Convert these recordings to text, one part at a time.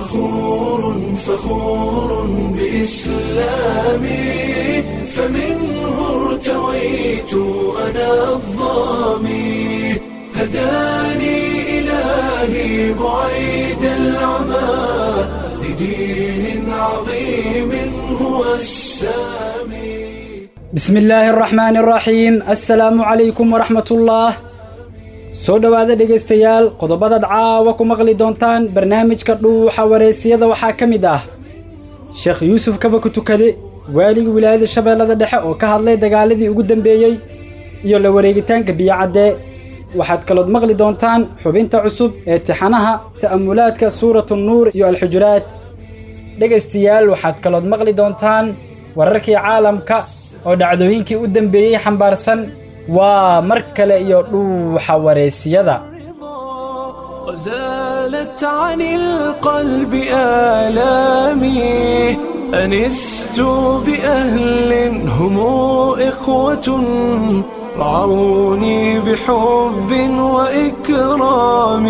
فخور فخور بإسلامي فمنه ارتويت أنا الظامي هداني إلهي بعيد العمى لدين عظيم هو السامي بسم illaahi araxmaani araxiim assalaamu calaykum waraxmatullaah soo dhowaada dhegaystayaal qodobadaad caawa ku maqli doontaan barnaamijka dhuuxa wareysiyada waxaa ka mid ah sheekh yuusuf kaba ku tukade waaligii wilaayada shabeellada dhexe oo ka hadlay dagaaladii ugu dambeeyey iyo la wareegitaanka biyocaddee waxaad kalood maqli doontaan xubinta cusub ee tixanaha ta'amulaadka suuratu nuur iyo alxujuraad dhegaystayaal waxaad kalood maqli doontaan wararkii caalamka oo dhacdooyinkii u dambeeyey xambaarsan waa mar kale iyo dhuuxa wareysiyada وزالت عن القلب آلامي أنست بأهل هم إخوة رعوني بحب وإكرام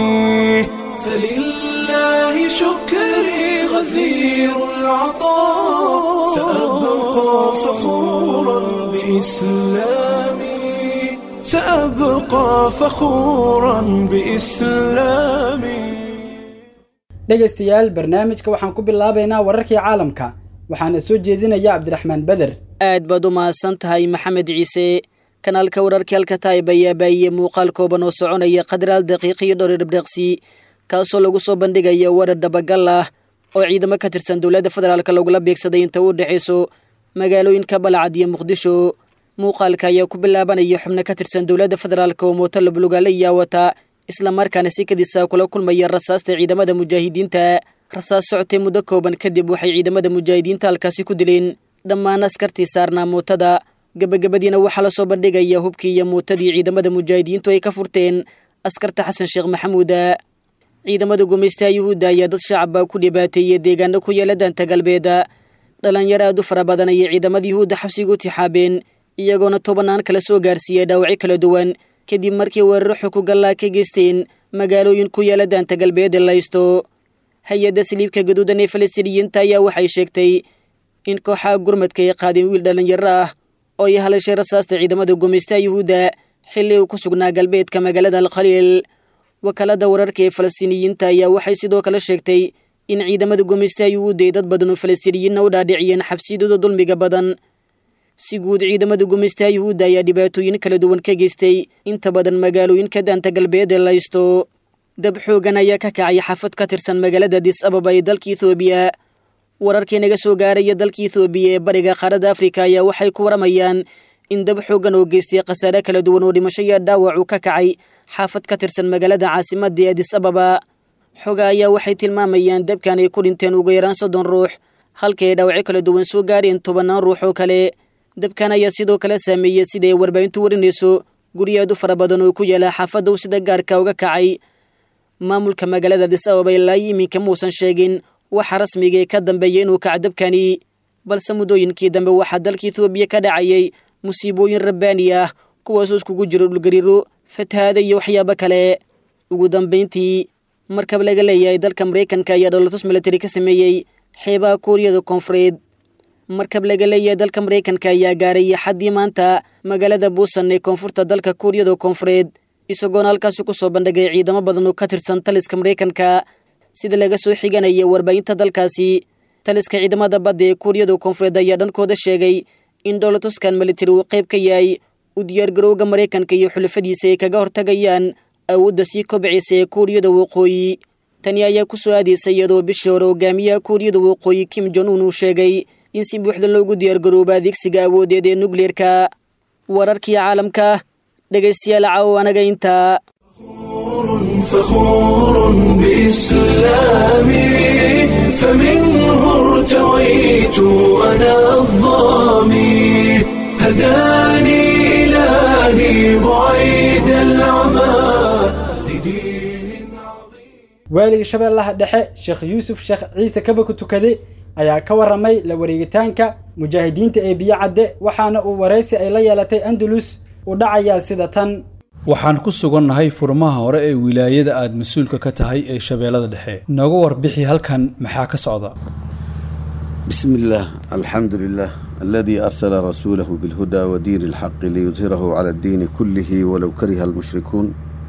فلله شكري غزير العطاء سأبقى فخورا بإسلامي سأبقى فخورا بإسلامي dhegaystayaal barnaamijka waxaan ku bilaabaynaa wararkii caalamka waxaana soo jeedinaya cabdiraxmaan beder aad baad u mahadsan tahay maxamed ciise kanaalka wararkii alkataib ayaa baahiyey muuqaal kooban oo soconaya qadaraal daqiiq iyo dhowr dhibdheeqsi kaasoo lagu soo bandhigaya warar dabagal ah oo ciidamo ka tirsan dowladda federaalk lagula beegsaday inta u dhexayso magaalooyinka balcad iyo muqdisho muuqaalka ayaa ku bilaabanaya xubno ka tirsan dowladda federaalk oo mooto lablugaale iyaa wata islamarkaana si kadisa kula kulmaya rasaasta ciidamada mujaahidiinta rasaas socotay muddo kooban kadib waxay ciidamada mujaahidiinta halkaasi ku dileen dhammaan askartii saarnaa mootada gebagabadiina waxaa la soo bandhigaya hubkii iyo muutadii ciidamada mujaahidiintu ay ka furteen askarta xasan sheekh maxamuuda ciidamada gumaystaha yuhuudda ayaa dad shacaba ku dhibaateeyey deegaano ku yaala daanta galbeeda dhalinyaro aad u fara badan ayay ciidamada yuhuudda xabsiga u tixaabeen iyagoona tobanaan kala soo gaarsiiyey dhaawacyo kala duwan kadib markii weeraro xukugallaa ka geysteen magaalooyin ku yaala daanta galbeed ee laysto hay-adda saliibka gaduudan ee falastiiniyiinta ayaa waxay sheegtay in kooxaha gurmadka ay qaadeen wiil dhallinyaro ah oo ay halashay rasaasta ciidamada gumaystaha yuhuudda xilli uu ku sugnaa galbeedka magaalada alkhaliil wakaalada wararka ee falastiiniyiinta ayaa waxay sidoo kale sheegtay in ciidamada gumaystaha yuhuudda ay dad badan oo falastiiniyiinna u dhaadhiciyeen xabsiyadooda dulmiga badan si guud ciidamada gumaystaha yuhuudda ayaa dhibaatooyin kala duwan ka geystay inta badan magaalooyinka daanta galbeed ee laysto dab xoogan ayaa ka kacay xafad ka tirsan magaalada adis ababa ee dalka ethoobiya wararkii naga soo gaaraya dalka ethoobiya ee bariga qaaradda afrika ayaa waxay ku waramayaan in dab xoogan oo geystay khasaare kala duwan oo dhimasho iyo dhaawac uu ka kacay xaafad ka tirsan magaalada caasimadda ee adis ababa xoga ayaa waxay tilmaamayaan dabkan ay ku dhinteen ugu yaraan soddon ruux halka ay dhaawacyo kala duwan soo gaareen tobannaan ruux oo kale dabkan ayaa sidoo kale saameeyey sida ay warbaahintu warinayso guryo aad u fara badan oo ku yaala xaafadda uu sida gaarka uga kacay maamulka magaalada adis ababa ilaa iminka muusan sheegin waxa rasmiga ee ka dambeeya inuu kaca dabkani balse muddooyinkii dambe waxaa dalka ethoobiya ka dhacayay musiibooyin rabbaani ah kuwaasoo iskugu jiro dhulgariiro fatahaada iyo waxyaabo kale ugu dambayntii markab laga leeyahay dalka maraykanka ayaa dholotus milatari ka sameeyey xeebaha kuuriyada koonfureed markab laga leeyahay dalka maraykanka ayaa gaaray xaddii maanta magaalada buusan ee koonfurta dalka kuuriyada koonfureed isagoona halkaasi ku soo bandhigay ciidamo badan oo ka tirsan taliska maraykanka sida laga soo xiganaya warbaahinta dalkaasi taliska ciidamada badda ee kuuriyada koonfureed ayaa dhankooda sheegay in dholotuskan militari uu qayb ka yahay u diyaargarowga maraykanka iyo xulafadiisa ay kaga hortagayaan awoodda sii kobcaysa ee kuuriyada waqooyi tani ayaa ku soo aadaysa iyadoo bishii hore hogaamiyaha kuuriyada waqooyi kim jon un uu sheegay in si buuxda loogu diyaargarooba adeegsiga awoodeed ee nukleerka wararkii caalamka dhegaystayaal caawo anaga intaa فخور بإسلامي فمنه ارتويت أنا الظامي هداني إلهي بعيد العمى لدين عظيم waaligii shabeellaha dhexe sheekh yuusuf sheekh ciise kaba ku tukade ayaa ka warramay la wareegitaanka mujaahidiinta ee biyo cadde waxaana uu waraysi ay la yeelatay andalus u dhacayaa sida tan waxaan ku sugannahay furmaha hore ee wilaayada aad mas-uulka ka tahay ee shabeellada dhexe nooga warbixi halkan maxaa ka socda بسم الله الحمد لله الذي أرسل رسوله بالهدى ودين الحق ليظهره على الدين كله ولو كره المشركون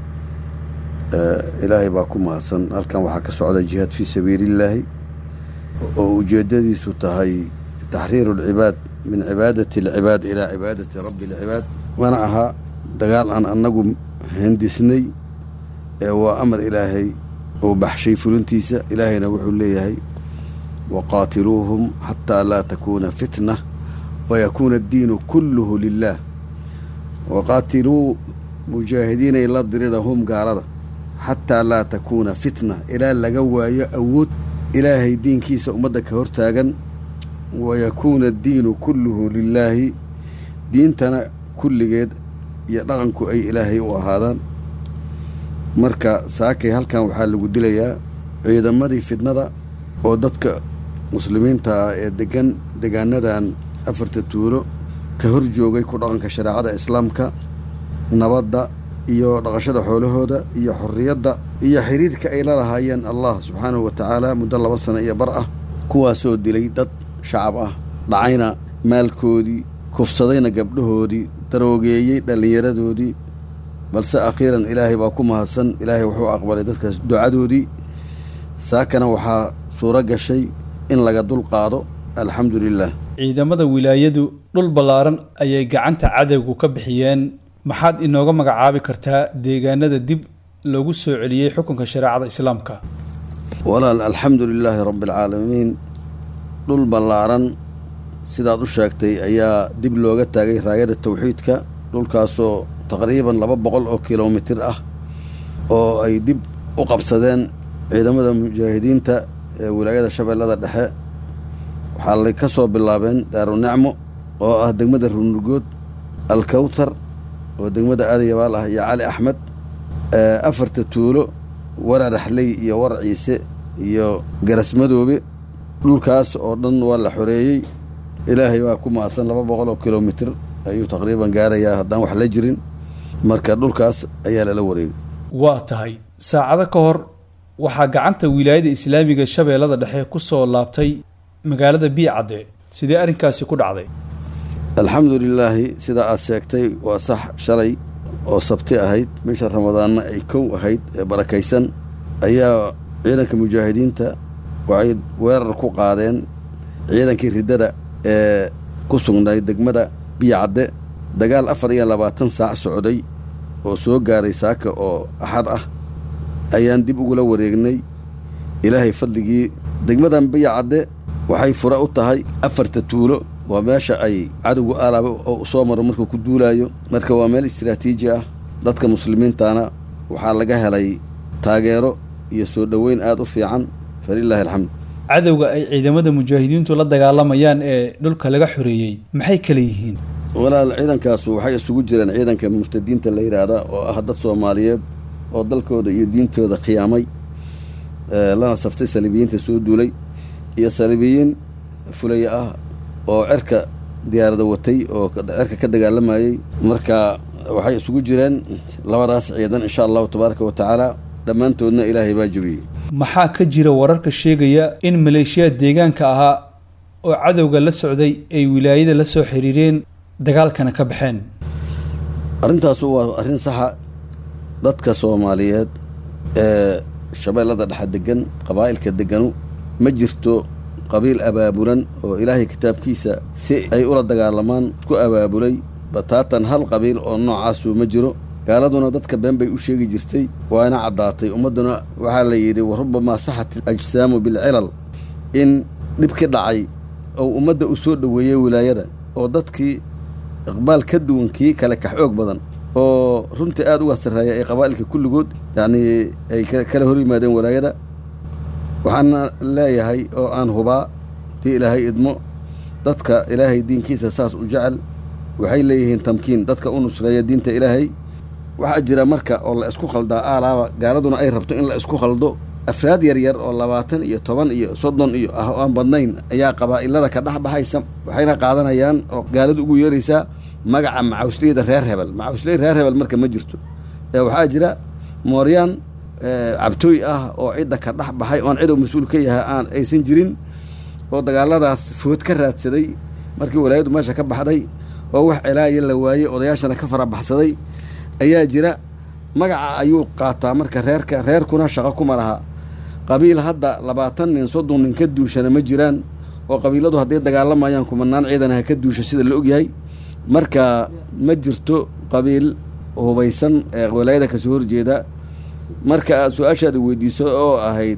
آه إلهي باكم هسن هلكان waxaa ka socda jihaad في سبيل الله oo ujeedadiisu tahay تحرير العباد من عبادة العباد إلى عبادة رب العباد وانا ahaa dagaal aan anagu hindisnay ee waa amar ilaahay oo baxshay fulintiisa ilaahayna wuxuu leeyahay waqaatiluuhum xataa laa takuuna fitna wayakuuna addiinu kulluhu lilah waqaatiluu mujaahidiinay la dirirahum gaalada xataa laa takuuna fitna ilaa laga waayo awood ilaahay diinkiisa ummadda ka hortaagan wayakuuna addiinu kulluhu lilaahi diintana kulligeed iyo dhaqanku ay ilaahay u ahaadaan marka saakay halkan waxaa lagu dilayaa ciidamadii fidnada oo dadka muslimiinta ah ee degan degaanadan afarta tuulo ka hor joogay ku dhaqanka shareecada islaamka nabadda iyo dhaqashada xoolahooda iyo xorriyadda iyo xiriirka ay la lahaayeen allah subxaanahu wa tacaala muddo laba sano iyo bar ah kuwaasoo dilay dad shacab ah dhacayna maalkoodii kufsadayna gabdhahoodii daroogeeyey dhallinyaradoodii balse akhiiran ilaahay baa ku mahadsan ilaahay wuxuu aqbalay dadkaas ducadoodii saakana waxaa suuro gashay in laga dul qaado alxamdu lilah ciidamada wilaayadu dhul ballaaran ayay gacanta cadowgu ka bixiyeen maxaad inooga magacaabi kartaa deegaanada dib lagu soo celiyey xukunka shareecada islaamka walaal alxamdu lilaahi rabbi alcaalamiin dhul ballaaran sidaad u sheegtay ayaa dib looga taagay raayada tawxiidka dhulkaasoo taqriiban laba boqol oo kilomitir ah oo ay dib u qabsadeen ciidamada mujaahidiinta ee wilaayada shabeellada dhexe waxaa lay ka soo bilaabeen daarunacmo oo ah degmada runurgood alkawtar oo degmada aadayabaal ah iyo cali axmed afarta tuulo warar axley iyo war ciise iyo garasmadoobe dhulkaas oo dhan waa la xoreeyey ilaahay baa ku maasan laba boqol oo kilomitir ayuu taqriiban gaarayaa haddaan wax la jirin marka dhulkaas ayaa lala wareegay waa tahay saacado ka hor waxaa gacanta wilaayada islaamiga shabeellada dhexe ku soo laabtay magaalada biicadde sidee arrinkaasi ku dhacday alxamdu lilaahi sidaa aad sheegtay waa sax shalay oo sabti ahayd bisha ramadaanna ay kow ahayd ee barakaysan ayaa ciidanka mujaahidiinta waxay weerar ku qaadeen ciidankii riddada ee ku sugnay degmada biyacadde dagaal afar iyo labaatan saac socday oo soo gaaray saaka oo axad ah ayaan dib ugula wareegnay ilaahay fadligii degmadan biyacadde waxay fure u tahay afarta tuulo waa meesha ay cadowgu alaaba oo soo maro markuu ku duulaayo marka waa meel istiraatiiji ah dadka muslimiintana waxaa laga helay taageero iyo soo dhoweyn aad u fiican falilaahi alxamd cadowga ay ciidamada mujaahidiintu la dagaalamayaan ee dhulka laga xoreeyey maxay kala yihiin walaal ciidankaasu waxay isugu jireen ciidanka murtadiinta la yidhaahda oo ah dad soomaaliyeed oo dalkooda iyo diintooda khiyaamay lana saftay saliibiyiinta soo duulay iyo saliibiyiin fulaya ah oo cerka diyaarada watay oo cerka ka dagaalamayey marka waxay isugu jireen labadaas ciidan insha allahu tabaaraka wa tacaala dhammaantoodna ilaahay baa jebiyey maxaa ka jira wararka sheegaya in maleeshiyaad deegaanka ahaa oo cadowga la socday ay wilaayada la soo xiriireen dagaalkana ka baxeen arrintaasu waa arrin saxa dadka soomaaliyeed ee shabeellada dhexe degan qabaa'ilka deganu ma jirto qabiil abaabulan oo ilaahay kitaabkiisa si ay ula dagaalamaan ku abaabulay bataatan hal qabiil oo noocaasu ma jiro gaaladuna dadka been bay u sheegi jirtay waana caddaatay ummadduna waxaa la yidhi wa rubamaa saxat ajsaamu bilcilal in dhib ki dhacay oo ummadda u soo dhoweeyey wilaayada oo dadkii iqbaal ka duwan kii kale ka xoog badan oo runtii aad uga sarreeya ee qabaa'ilka kulligood yacnii ay kala hor yimaadeen walaayada waxaana leeyahay oo aan hubaa dii ilaahay idmo dadka ilaahay diinkiisa saas u jecel waxay leeyihiin tamkiin dadka u nusreeya diinta ilaahay waxaa jira marka oo la isku khaldaa aalaaba gaaladuna ay rabto in la isku khaldo afraad yaryar oo labaatan iyo toban iyo soddon iyo ah oo aan badnayn ayaa qabaa'ilada ka dhex baxaysa waxayna qaadanayaan oo gaaladu ugu yeeraysaa magaca macawsleyda reer hebel macawsley reer hebel marka ma jirto ee waxaa jira mooryaan cabtooy ah oo cidda ka dhex baxay oon cid uu mas-uul ka yahay aan aysan jirin oo dagaaladaas food ka raadsaday markii walaayaddu meesha ka baxday oo wax celaaya la waayey odayaashana ka farabaxsaday ayaa jira magaca ayuu qaataa marka reerka reerkuna shaqo kuma laha qabiil hadda labaatan nin soddon nin ka duushana ma jiraan oo qabiiladu hadday dagaalamayaan kumanaan ciidan ha ka duusha sida la ogyahay marka ma jirto qabiil hubaysan ee walaayada kasoo horjeeda marka aad su-aashaada weydiiso oo ahayd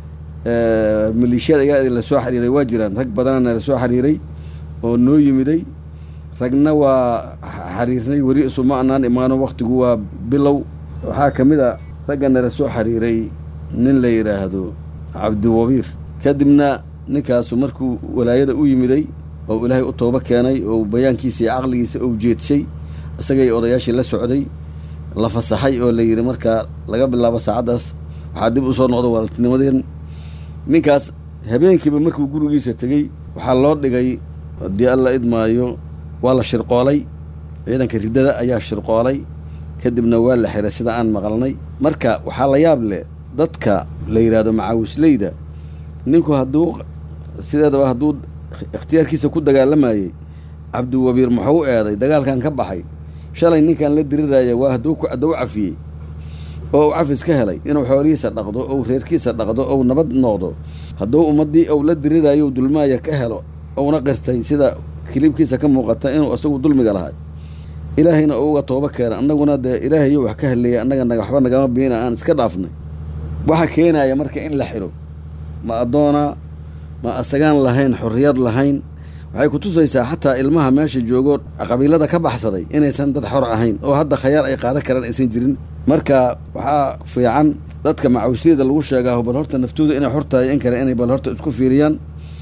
maleeshiyada ayaa la soo xiriiray waa jiraan rag badanana la soo xiriiray oo noo yimiday ragna waa xiriirnay weli isuma anaan imaano waktigu waa bilow waxaa ka mid a raggana la soo xiriiray nin la yidhaahdo cabdiwabiir kadibna ninkaasu markuu walaayada u yimiday oo ilaahay u toobo keenay oo bayaankiisa iyo caqligiisa ou jeedshay isagay odayaashii la socday la fasaxay oo la yidhi markaa laga bilaabo saacaddaas waxaa dib u soo noqda walaaltinimadeen ninkaas habeenkiiba markuu gurigiisa tegey waxaa loo dhigay haddii alla idmaayo waa la shirqoolay ciidanka riddada ayaa shirqoolay kadibna waa la xiray sida aan maqalnay marka waxaa la yaab leh dadka la yidhaahdo macaawisleyda ninku hadduu sideedaba hadduu ikhtiyaarkiisa ku dagaalamayey cabdiwabiir muxuu u eeday dagaalkan ka baxay shalay ninkan la diriraya waa hadduu hadduu cafiyey oo uu cafis ka helay inuu xoolihiisa dhaqdo ou reerkiisa dhaqdo ou nabad noqdo hadduu ummaddii ou la dirirayo dulmaaya ka helo ouna qirtay sida kilibkiisa ka muuqata inuu isagu dulmiga lahay ilaahayna uga toobo keena annaguna dee ilaahayo wax ka heleeya annaga waxba nagama biina aan iska dhaafnay waxa keenaya marka in la xidho ma addoona ma asagaan lahayn xorriyad lahayn waxay ku tusaysaa xataa ilmaha meesha joogo qabiilada ka baxsaday inaysan dad xor ahayn oo hadda khayaar ay qaadan karaan aysan jirin marka waxaa fiican dadka macawisliyada lagu sheegaaho bal horta naftooda inay xor tahay in kale inay bal horta isku fiiriyaan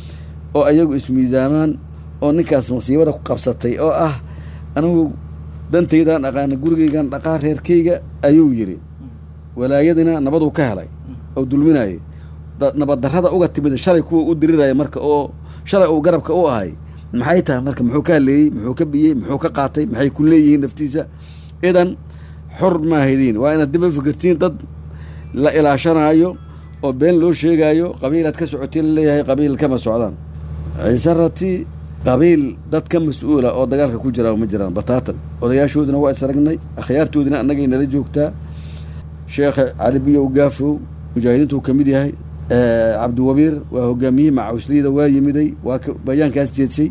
oo ayagu ismiisaamaan oo ninkaas masiibada ku qabsatay oo ah anigu dantaydaan aqaana gurigaygan dhaqaa reerkayga ayuu yidhi walaayadina nabaduu ka helay oo dulminayay nabaddarrada uga timid shalay kuwa u diriraya marka oo shalay uu garabka u ahay maxay tahay marka muxuu ka haleeyey muxuu ka biyey muxuu ka qaatay maxay ku leeyihiin naftiisa idan xor maahaydin waa inaad dib u fikirtiin dad la ilaashanaayo oo been loo sheegaayo qabiilaad ka socotiin laleeyahay qabiil kama socdaan ciise rati qabiil dad ka mas-uula oo dagaalka ku jira ma jiraan bataatan odayaashoodina waa isragnay akhyaartoodina annagay nala joogtaa sheekha cali biyow gaafow mujaahidiintuu ka mid yahay cabdiwabiir waa hogaamiyihii macawisliyada waa yimiday waa bayaankaas jeedshay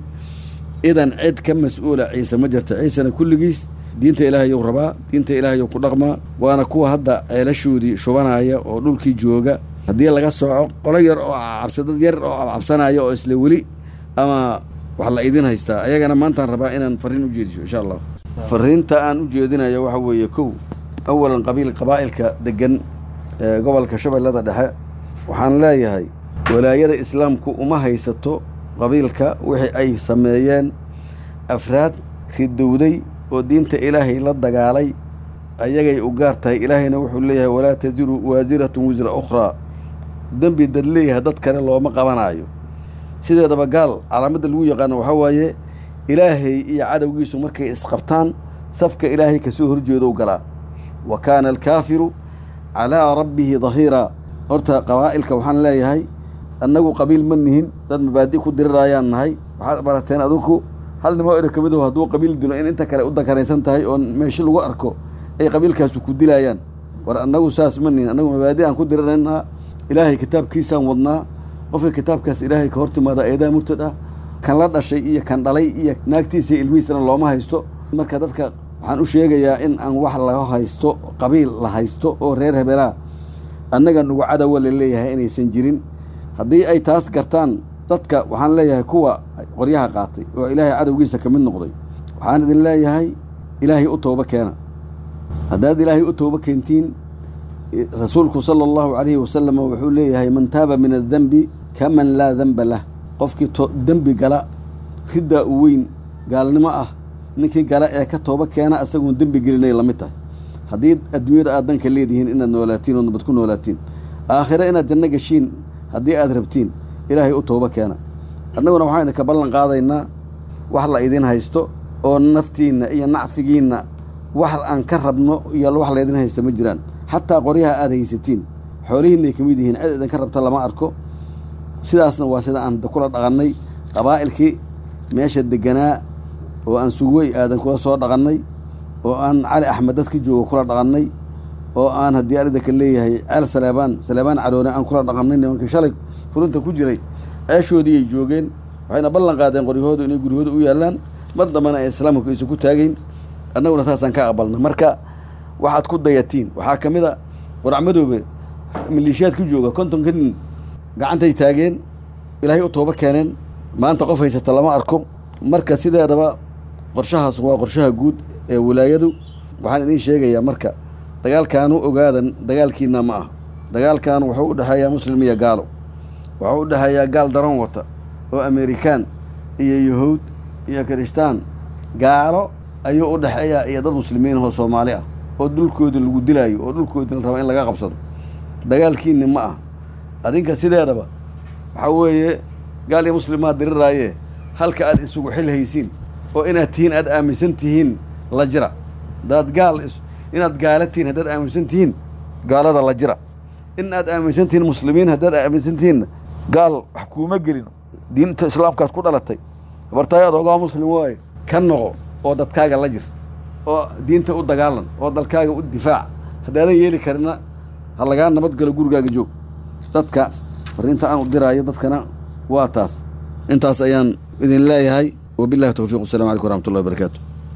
idan cid ka mas-uula ciise ma jirta ciisena kulligiis diinta ilaahayou rabaa diinta ilaahayou ku dhaqmaa waana kuwa hadda ceelashoodii shubanaya oo dhulkii jooga haddii laga sooco qolo yar oo cabsa dad yar oo cabsanaya oo isla weli ama wax la idin haystaa ayagana maantaan rabaa inaan farriin u jeediso insha allah farriinta aan u jeedinayo waxa weeye kow awalan qabiil qabaa'ilka degan ee gobolka shabeellada dhexe waxaan leeyahay walaayada islaamku uma haysato qabiilka wixii ay sameeyeen afraad ridowday oo diinta ilaahay la dagaalay ayagay u gaar tahay ilaahayna wuxuu leeyahay walaa tasiru waasiratun wisra ukhraa dembi dad leeyahay dad kale looma qabanaayo sideedaba gaal calaamadda lagu yaqaano waxaa waaye ilaahay iyo cadowgiisu markay isqabtaan safka ilaahay kasoo horjeedow galaa wa kaana alkaafiru calaa rabbihi dahiiraa horta qabaa'ilka waxaan leeyahay annagu qabiil ma nihin dad mabaadi ku dirirayaan nahay waxaad barateen adinku hal nimo ero ka mid aho hadduu qabiil dilo in inta kale u dakaraysan tahay oo meesho lagu arko ay qabiilkaasu ku dilayaan war annagu saas ma nihin annagu mabaadi aan ku diriraynaa ilaahay kitaabkiisaan wadnaa qofka kitaabkaas ilaahay ka hor timaada eedaa murtad ah kan la dhashay iyo kan dhalay iyo naagtiisa iyo ilmihiisana looma haysto marka dadka waxaan u sheegayaa in aan wax laga haysto qabiil la haysto oo reer hebelaa annaga nugu cadowa la leeyahay inaysan jirin haddii ay taas gartaan dadka waxaan leeyahay kuwa qoryaha qaatay oo ilaahay cadowgiisa ka mid noqday waxaan idin leeyahay ilaahay u toobo keena haddaad ilaahay u toobo keentiin rasuulku sala allahu calayhi wasalam wuxuu leeyahay man taaba min addenbi kaman laa denba lah qofkii dembi gala riddaa u weyn gaalnimo ah ninkii gala ee ka toobo keena isagoon dembi gelinay la mid tahay haddii adduunyada aad danka leedihiin inaad noolaatiin oo nabad ku noolaatiin aakhire inaad janno geshiin haddii aad rabtiin ilaahay u toobo keena annaguna waxaan idinka ballan qaadaynaa wax la idin haysto oo naftiinna iyo nacfigiinna wax aan ka rabno iyo wax laydin haysta ma jiraan xataa qoryaha aad haysatiin xoolihiinay ka mid yihiin cid idinka rabta lama arko sidaasna waa sida aan kula dhaqannay qabaa'ilkii meesha deganaa oo aan sugwey aadan kula soo dhaqannay oo aan cali axmed dadka jooga kula dhaqannay oo aan haddii arida ka leeyahay ceel saleebaan saleebaan caroone aan kula dhaqannay nimankii shalay furunta ku jiray ceeshoodii ay joogeen waxayna ballan qaadeen qoryahoodu inay guryahooda u yaallaan mar dambena ay islaamka aysan ku taagayn annaguna saasaan ka aqbalna marka waxaad ku dayatiin waxaa ka mid a qurac madoobe maliishiyaad ku jooga kontonka nin gacantay taageen ilaahay u toobo keeneen maanta qof haysata lama arko marka sideedaba qorshahaas waa qorshaha guud ee wilaayadu waxaan idiin sheegayaa marka dagaalkaanu ogaadan dagaalkiina ma ah dagaalkan wuxuu u dhexeeyaa muslim iyo gaalo wuxuu u dhexeeyaa gaal daran wata oo amerikaan iyo yahuud iyo kirishtaan gaalo ayuu u dhexeeyaa iyo dad muslimiin oo soomaali ah oo dhulkoodi lagu dilaayo oo dhulkoodi la raba in laga qabsado dagaalkiinni ma ah adinka sideedaba waxaa weeye gaal iyo muslimaad diriraaye halka aad isugu xil haysiin oo inaad tihiin aad aaminsan tihiin la jira hadaad gaal inaad gaala tihiin haddaad aaminsan tihiin gaalada la jira in aad aaminsan tihiin muslimiin haddaad aaminsan tihiinna gaal wax kuuma gelin diinta islaamkaad ku dhalatay habartaay adoogaa muslim waaye ka noqo oo dadkaaga la jir oo diinta u dagaalan oo dalkaaga u difaac haddaadan yeeli karina ha lagaa nabadgalo gurigaaga joog dadka fariinta aan u diraayo dadkana waa taas intaas ayaan idin leeyahay wabillahi towfiiq wasalam calaykum waraxmatullahi wabarakaatu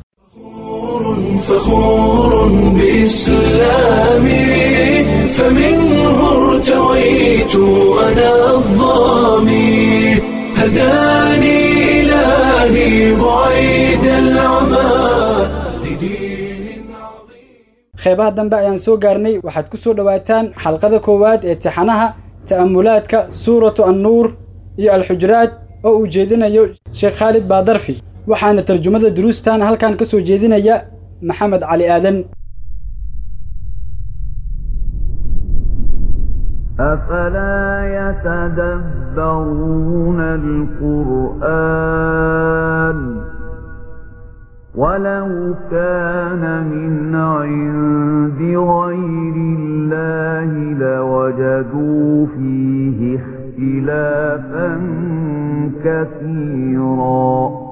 فخور بإسلامي فمنه ارتويت أنا الظامي هداني إلهي بعيد العمى لدين عظيم qeybaha dambe ayaan soo gaarnay waxaad ku soo dhowaataan xalqada koowaad ee tixanaha ta'amulaadka suuratu annuur iyo alxujuraad oo uu jeedinayo sheekh khaalid baadarfi waxaana tarjumada duruustan halkan ka soo jeedinaya maxamed cali aadan أفلا يتدبرون القرآن ولو كان من عند غير الله لوجدوا فيه اختلافا كثيرا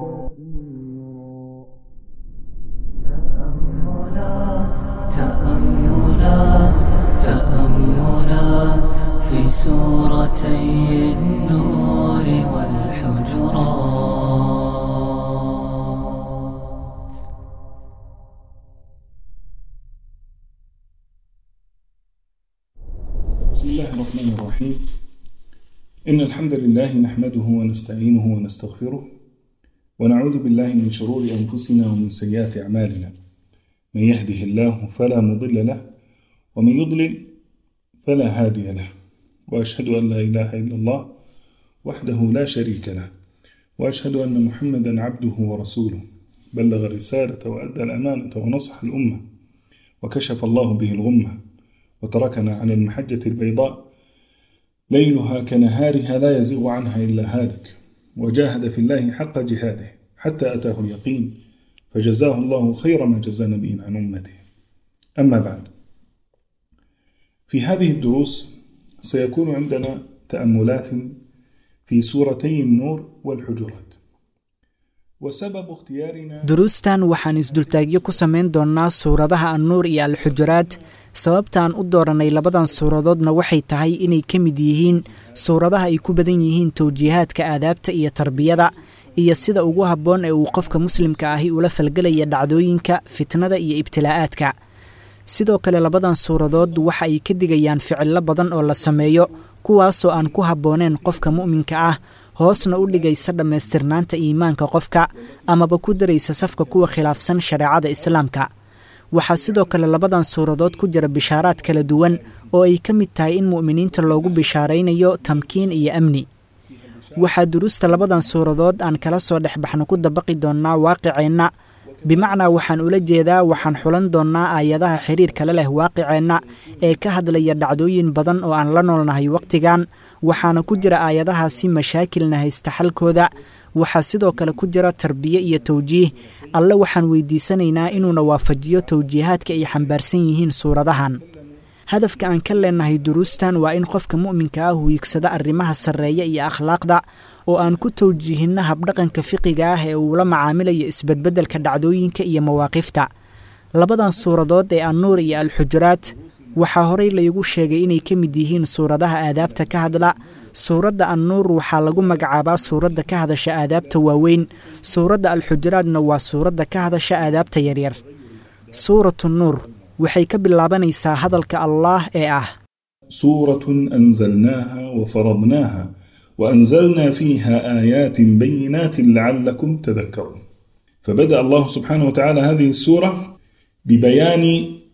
تأملات تأملات في سورتي النور والحجرات بسم الله الرحمن الرحيم إن الحمد لله نحمده ونستعينه ونستغفره ونعوذ بالله من شرور أنفسنا ومن سيئات أعمالنا من يهده الله فلا مضل له ومن يضلل فلا هادي له وأشهد أن لا إله إلا الله وحده لا شريك له وأشهد أن محمدا عبده ورسوله بلغ الرسالة وأدى الأمانة ونصح الأمة وكشف الله به الغمة وتركنا على المحجة البيضاء ليلها كنهارها لا يزيغ عنها إلا هالك وجاهد في الله حق جهاده حتى أتاه اليقين فجزاه الله خير ما جزى نبي عن أمته أما بعد في هذه الدروس سيكون عندنا تأملات في سورتي النور والحجرات وسبب اختيارنا duruustan waxaan isdultaagyo ku samayn doonnaa suuradaha annuur iyo alxujuraad sababtaan u dooranay labadan suuradoodna waxay tahay inay ka mid yihiin suuradaha ay ku badan yihiin towjiihaadka aadaabta iyo tarbiyada iyo sida ugu habboon ee uu qofka muslimka ahi ula falgelaya dhacdooyinka fitnada iyo ibtilaa'aadka sidoo kale labadan suuradood waxa ay ka digayaan ficillo badan oo la sameeyo kuwaasoo aan ku habbooneen qofka mu'minka ah hoosna u dhigaysa dhammaystirnaanta iimaanka qofka amaba ku daraysa safka kuwa khilaafsan shareecada islaamka waxaa sidoo kale labadan suuradood ku jira bishaaraad kala duwan oo ay ka mid tahay in mu'miniinta loogu bishaaraynayo tamkiin iyo amni waxaa duruusta labadan suuradood aan kala soo dhex baxno ku dabaqi doonnaa waaqiceenna bimacnaa waxaan ula jeedaa waxaan xulan doonnaa aayadaha xiriirkale leh waaqiceenna ee ka hadlaya dhacdooyin badan oo aan la noolnahay wakhtigan waxaana ku jira aayadahaasi mashaakilna haysta xalkooda waxaa sidoo kale ku jira tarbiye iyo tawjiih alle waxaan weydiisanaynaa inuuna waafajiyo tawjiihaadka ay xambaarsan yihiin suuradahan hadafka aan ka leenahay duruustan waa in qofka mu'minka ah wiigsada arrimaha sarreeya iyo akhlaaqda oo aan ku tawjiihinno habdhaqanka fiqiga ah ee uula macaamilayo isbedbeddelka dhacdooyinka iyo mawaaqifta labadan suuradood ee annuur iyo alxujuraat waxaa horey laygu sheegay inay ka mid yihiin suuradaha aadaabta ka hadla suuradda annuur waxaa lagu magacaabaa suuradda ka hadasha aadaabta waaweyn suuradda alxujuraadna waa suuradda ka hadasha aadaabta yaryar suuratu nuur waxay ka bilaabanaysaa hadalka allaah ee ah سورة أنزلناها وفرضناها وأنزلنا فيها آيات بينات لعلكم تذكرون فبدأ الله سبحانه وتعالى هذه السورة ببيان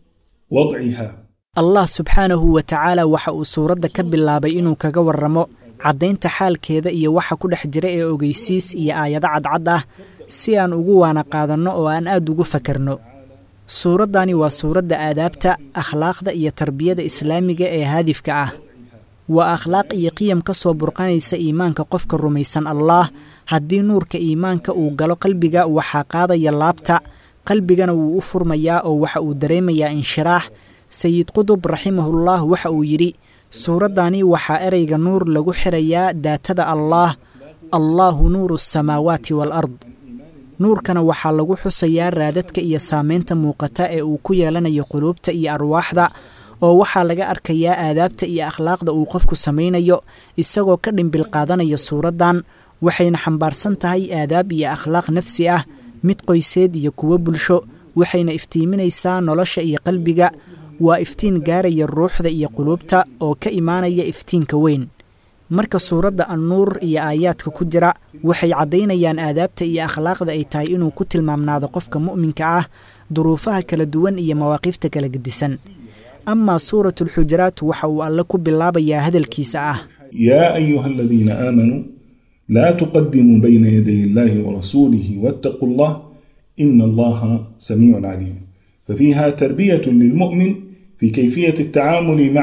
وضعها allah subxaanahu wa tacaala waxa uu suuradda ka bilaabay inuu kaga warramo caddaynta xaalkeeda iyo waxa ku dhex jira ee ogeysiis iyo aayado cadcad ah si aan ugu waana qaadanno oo aan aad ugu fakarno suuraddani waa suuradda aadaabta akhlaaqda iyo tarbiyada islaamiga ee haadifka ah waa akhlaaq iyo qiyam ka soo burqanaysa iimaanka qofka rumaysan allaah haddii nuurka iimaanka uu galo qalbiga waxaa qaadaya laabta qalbigana wuu u furmayaa oo waxa uu dareemayaa inshiraax sayid qudub raximahullah waxa uu yidhi suuraddani waxaa ereyga nuur lagu xirayaa daatada allaah allaahu nuuru asamaawaati waalard nuurkana waxaa lagu xusayaa raadadka iyo saamaynta muuqata ee uu ku yeelanayo quluubta iyo arwaaxda oo waxaa laga arkayaa aadaabta iyo akhlaaqda uu qofku samaynayo isagoo ka dhimbil qaadanaya suuraddan waxayna xambaarsan tahay aadaab iyo akhlaaq nafsi ah mid qoyseed iyo kuwo bulsho waxayna iftiiminaysaa nolosha iyo qalbiga waa iftiin gaaraya ruuxda iyo quluubta oo ka imaanaya iftiinka weyn marka suuradda annuur iyo aayaadka ku jira waxay caddaynayaan aadaabta iyo akhlaaqda ay tahay inuu ku tilmaamnaado qofka mu'minka ah duruufaha kala duwan iyo mawaaqifta kala gedisan amaa suuratu alxujuraat waxa uu alle ku bilaabayaa hadalkiisa ah يا أيها الذين آمنوا لا تقدموا بين يدي الله ورسوله واتقوا الله إن الله سميع عليم ففيها تربية للمؤمن في كيفية التعامل مع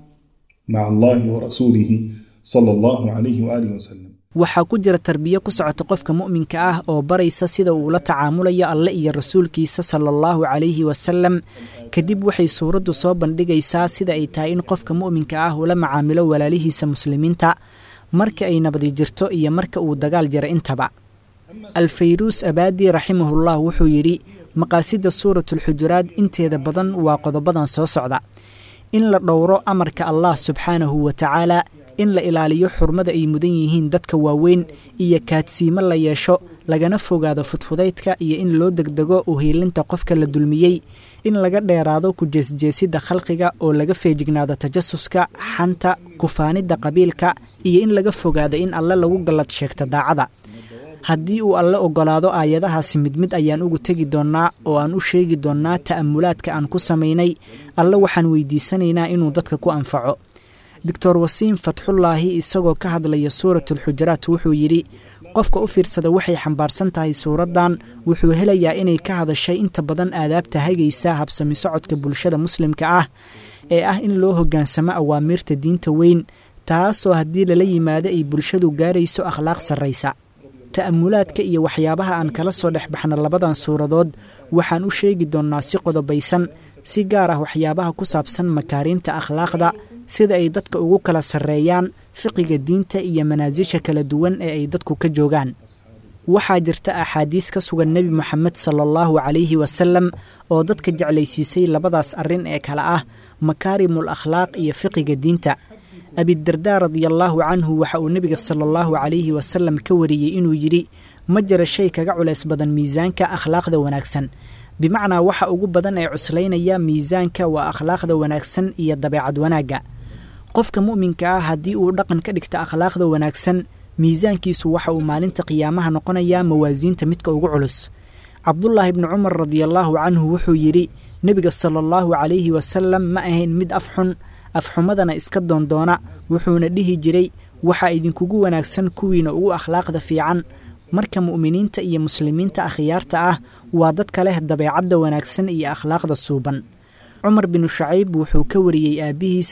مع الله ورسوله صلى الله عليه وآله وسلم waxaa ku jira tarbiyo ku socota qofka mu'minka ah oo baraysa sida uu la tacaamulayo alle iyo rasuulkiisa sala allahu calayhi wasalam kadib waxay suuraddu soo bandhigaysaa sida ay tahay in qofka mu'minka ah ula macaamilo walaalihiisa muslimiinta marka ay nabadi jirto iyo marka uu dagaal jira intaba alfayruus abaadi raximahullah wuxuu yidhi maqaasidda suuratulxujuraad inteeda badan waa qodobadan soo socda in la dhowro amarka allah subxaanahu wa tacaala in la ilaaliyo xurmada ay mudan yihiin dadka waaweyn iyo kaadsiimo la yeesho lagana fogaado fudfudaydka iyo in loo degdego uhiilinta qofka la dulmiyey in laga dheeraado ku jeesjeesidda khalqiga oo laga feejignaado tajasuska xanta kufaanidda qabiilka iyo in laga fogaado in alle lagu gallad sheegta daacada haddii uu alle oggolaado aayadahaasi mid mid ayaan ugu tegi doonnaa oo aan u sheegi doonnaa ta'amulaadka aan ku samaynay alle waxaan weydiisanaynaa inuu dadka ku anfaco doctor wasiim fatxullaahi isagoo ka hadlaya suuratulxujuraat wuxuu yidhi qofka u fiirsada waxay xambaarsan tahay suuraddan wuxuu helayaa inay ka hadashay inta badan aadaabta hagaysa habsami socodka bulshada muslimka ah ee ah in loo hoggaansamo awaamiirta diinta weyn taasoo haddii lala yimaado ay bulshadu gaarayso akhlaaq sarraysa ta'amulaadka iyo waxyaabaha aan kala soo dhex baxna labadan suuradood waxaan u sheegi doonnaa si qodobaysan si gaar ah waxyaabaha ku saabsan makaariimta akhlaaqda sida ay dadka ugu kala sarreeyaan fiqiga diinta iyo manaasisha kala duwan ee ay dadku ka joogaan waxaa jirta axaadiis ka sugan nebi moxamed sala allahu calayhi wasalam oo dadka jeclaysiisay labadaas arrin ee kale ah makaarimul akhlaaq iyo fiqiga diinta abidardaa radiallaahu canhu waxa uu nebiga sala allahu calayhi wasalam ka wariyey inuu yidhi ma jira shay kaga culays badan miisaanka akhlaaqda wanaagsan bimacnaa waxa ugu badan ee cuslaynaya miisaanka waa akhlaaqda wanaagsan iyo dabeecad wanaagga qofka mu'minka ah haddii uu dhaqan ka dhigta akhlaaqda wanaagsan miisaankiisu waxa uu maalinta qiyaamaha noqonayaa mawaasiinta midka ugu culus cabdulaahi bni cumar radiallaahu canhu wuxuu yidhi nebiga sala allahu calayhi wasalam ma ahayn mid afxun afxumadana iska doondoona wuxuuna dhihi jiray waxaa idinkugu wanaagsan kuwiina ugu akhlaaqda fiican marka mu'miniinta iyo muslimiinta akhyaarta ah waa dadka leh dabeecadda wanaagsan iyo akhlaaqda suuban cumar binu shacayb wuxuu ka wariyey aabbihiisa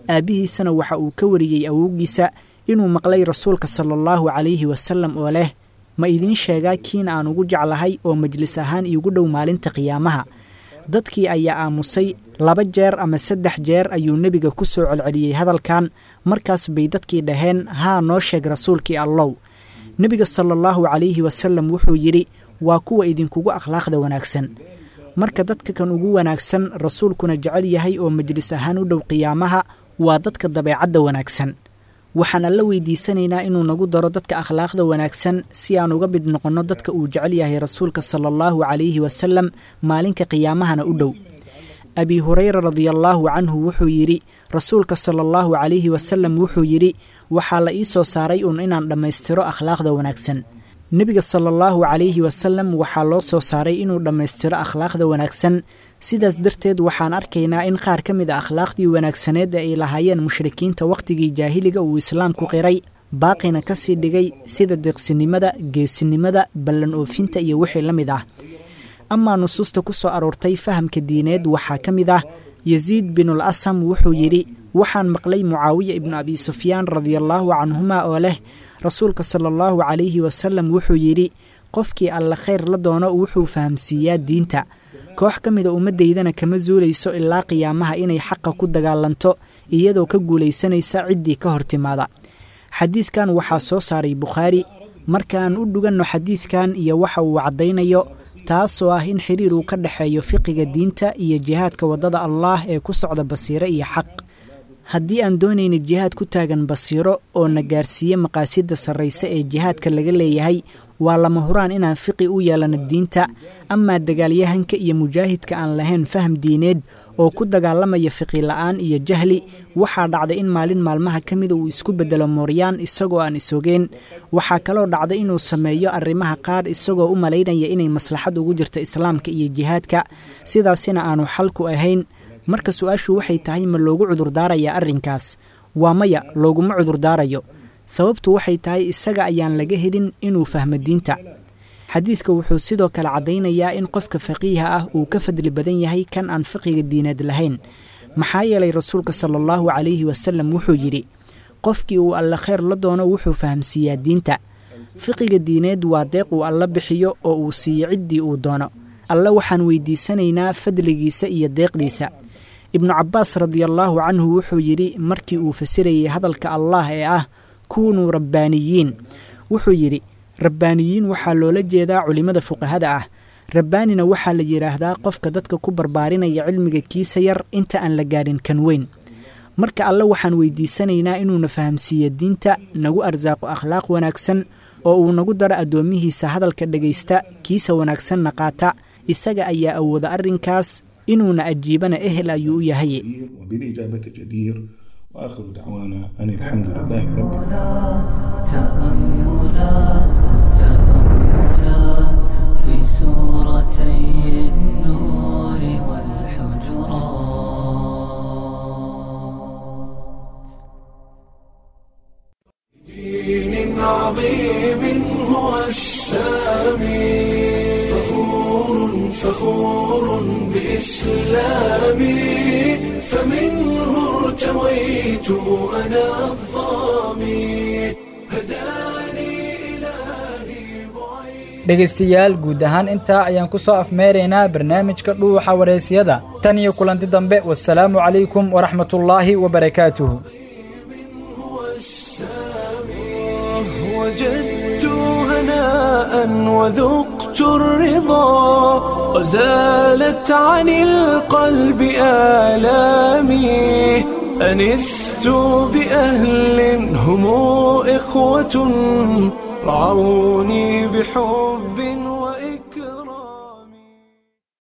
aabbihiisana waxa uu ka wariyey awowgiisa inuu maqlay rasuulka sala allahu calayhi wasalam oo leh ma idiin sheegaa kiina aan ugu jeclahay oo majlis ahaan iigu dhow maalinta qiyaamaha dadkii ayaa aamusay laba jeer ama saddex jeer ayuu nebiga ku soo celceliyey hadalkan markaas bay dadkii dhaheen haa noo sheeg rasuulkii allow nebiga sala allahu calayhi wasalam wuxuu yidhi waa kuwa idinkugu akhlaaqda wanaagsan marka dadka kan ugu wanaagsan rasuulkuna jecel yahay oo majlis ahaan u dhow qiyaamaha waa dadka dabeecadda wanaagsan waxaan alla weydiisanaynaa inuu nagu daro dadka akhlaaqda wanaagsan si aan uga mid noqonno dadka uu jecel yahay rasuulka sala allahu calayhi wasalam maalinka qiyaamahana u dhow abi hureyra radiallaahu canhu wuxuu yidhi rasuulka sala allahu calayhi wasalam wuxuu yidhi waxaa la ii soo saaray uun inaan dhammaystiro akhlaaqda wanaagsan nebiga sala allahu calayhi wasalam waxaa loo soo saaray inuu dhammaystiro akhlaaqda wanaagsan sidaas darteed waxaan arkaynaa in qaar ka mid a akhlaaqdii wanaagsaneed ee ay lahaayeen mushrikiinta wakhtigii jaahiliga uu islaamku qiray baaqina ka sii dhigay sida deeqsinimada geesinimada ballan oofinta iyo wixii la mid ah amaa nusuusta ku soo aroortay fahamka diineed waxaa ka mid ah yasiid binul asam wuxuu yidhi waxaan maqlay mucaawiya ibnu abi sufyaan radiallaahu canhuma oo leh rasuulka sala allahu calayhi wasalam wuxuu yidhi qofkii alla khayr la doono wuxuu fahamsiiyaa diinta koox ka mida ummaddaydana kama zuulayso ilaa qiyaamaha inay xaqa ku dagaalanto iyadoo ka guulaysanaysa ciddii ka hor timaada xadiidkan waxaa soo saaray bukhaari markaan u dhuganno xadiidkan iyo waxa uu caddaynayo taasoo ah in xiriir uu ka dhexeeyo fiqiga diinta iyo jihaadka waddada allaah ee ku socda basiiro iyo xaq haddii aan doonayna jihaad ku taagan basiiro oo na gaarsiiye maqaasidda sarrayse ee jihaadka laga leeyahay waa lama huraan inaan fiqi u yeelano diinta amaa dagaalyahanka iyo mujaahidka aan lahayn faham diineed oo ku dagaalamaya fiqi la'aan iyo jahli waxaa dhacday in maalin maalmaha ka mida uu isku beddelo mooryaan isagoo aan isogeen waxaa kaloo dhacday inuu sameeyo arrimaha qaar isagoo u malaynaya inay maslaxad ugu jirto islaamka iyo jihaadka sidaasina aanu xalku ahayn marka su-aashu waxay tahay ma loogu cudurdaarayaa arrinkaas waa maya looguma cudurdaarayo sababtu waxay tahay isaga ayaan laga helin inuu fahmo diinta xadiidka wuxuu sidoo kale caddaynayaa in qofka faqiiha ah uu ka fadli badan yahay kan aan fiqiga diineed lahayn maxaa yeelay rasuulka sala allahu calayhi wasalam wuxuu yidhi qofkii uu alla khayr la doono wuxuu fahamsiiyaa diinta fiqiga diineed waa deeq uu alla bixiyo oo uu siiyo ciddii uu doono alle waxaan weydiisanaynaa fadligiisa iyo deeqdiisa ibnu cabbaas radiallaahu canhu wuxuu yidhi markii uu fasirayay hadalka allaah ee ah kuunuu rabbaaniyiin wuxuu yidhi rabbaaniyiin waxaa loola jeedaa culimmada fuqahada ah rabbaanina waxaa la yidhaahdaa qofka dadka ku barbaarinaya cilmiga kiisa yar inta aan la gaadhin kan weyn marka alle waxaan weydiisanaynaa inuuna fahamsiiyo diinta nagu arsaaqo akhlaaq wanaagsan oo uu nagu daro addoomihiisa hadalka dhegaysta kiisa wanaagsanna qaata isaga ayaa awooda arrinkaas inuuna ajiibana ehel ayuu u yahay وبالإجابة جدير وآخر دعوانا أن الحمد لله رب تأملات تأملات في سورتي النور والحجرات دين عظيم هو السامي فخور فخور بإسلامي فمنه ارتويت أنا الظامي هداني إلهي بعيد dhegaystayaal guud ahaan intaa ayaan ku soo afmeeraynaa barnaamijka dhuuxa wareysiyada tan iyo kulanti dambe wasalaamu calaykum waraxmatullaahi wabarakaatuhu وجدت هناء وذقت الرضا وزالت عن القلب آلامي أنست بأهل هم إخوة رعوني بحب